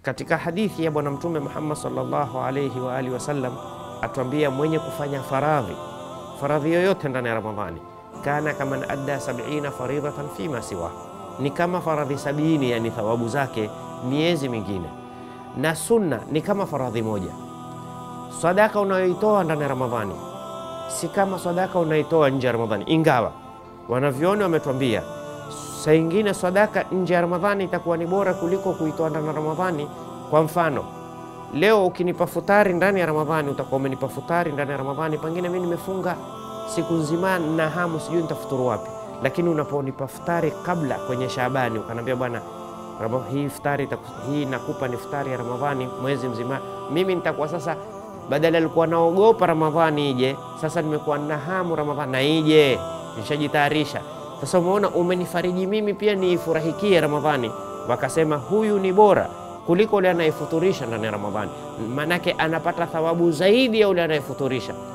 Katika hadithi ya Bwana Mtume Muhammad sallallahu alayhi wa alihi wasallam atuambia mwenye kufanya faradhi faradhi yoyote ndani ya Ramadhani, kana kaman adda sabina faridhatan fima siwa, ni kama faradhi sabini, yani thawabu zake miezi mingine, na sunna ni kama faradhi moja. Sadaka unayoitoa ndani ya Ramadhani si kama sadaka unaitoa nje ya Ramadhani, ingawa wanavyoni wametuambia saa ingine sadaka nje ya Ramadhani itakuwa ni bora kuliko kuitoa ndani ya Ramadhani. Kwa mfano, leo ukinipa futari ndani ya Ramadhani, utakuwa umenipa futari ndani ya Ramadhani, pengine mimi nimefunga siku nzima na hamu, sijui nitafuturu wapi. Lakini unaponipa futari kabla kwenye Shaabani, ukanambia bwana, hii futari hii nakupa ni futari ya Ramadhani mwezi mzima, mimi nitakuwa sasa badala alikuwa naogopa Ramadhani ije, sasa nimekuwa na hamu Ramadhani na ije, nishajitayarisha sasa. Umeona, umenifariji mimi pia niifurahikie Ramadhani. Wakasema huyu ni bora kuliko ule anayefuturisha ndani ya Ramadhani, maanake anapata thawabu zaidi ya ule anayefuturisha.